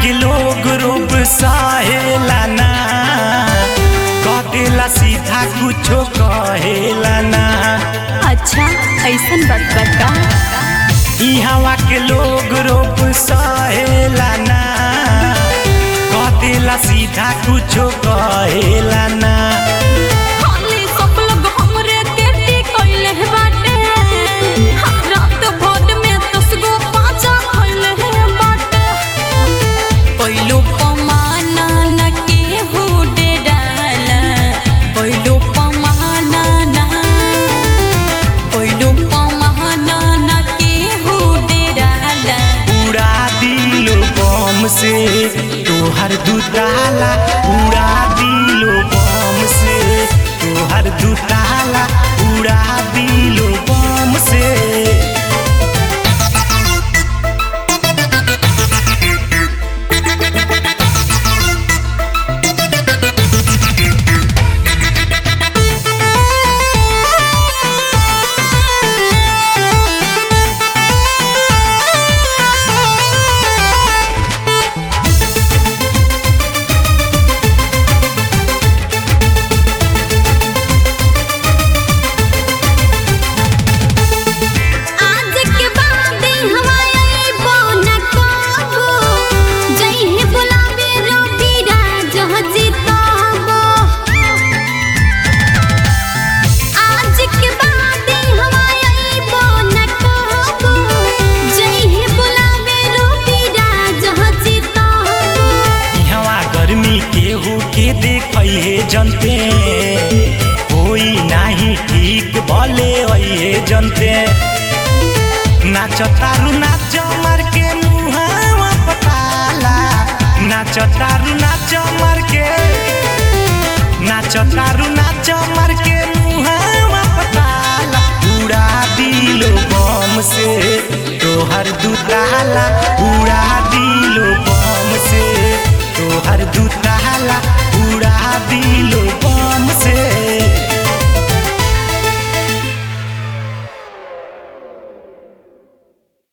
के लोग रोब सहेला ना कटेला सीधा कुछो कहेला ना अच्छा ऐसन बात बा का इहवा के लोग रोब सहेला ना कटेला सीधा कुछो कहेला ना खाली सब लोग हमरे तेटी कइले बाटे रात भर में दस गो पाँचा खइले बाटे पहिलो पमाना न केहू डेराला पहिलो पमाना न पहिलो पमाना न केहू डेराला उड़ा दिलो बम से तोहर दुताला उड़ा दिलो बम से तोहर दुताला उड़ा दिलो बम से आज के बाद हमारे बोन को जई बुलावे रोटी राज जीताबो आज के बाद हमारे बोन को जई बुलावे रोटी राज जीताबो इहवा गर्मी केहू के देखै जनते होई नाही ठीक भले है जनते नाच तारू नाच मार के मुहावा पताला नाच तारू नाच मार के नाच तारू नाच मार के मुहावा पताला उड़ा दिलो बम से तोहर दुताला उड़ा दिलो बम से तोहर दुताला उड़ा दिलो बम से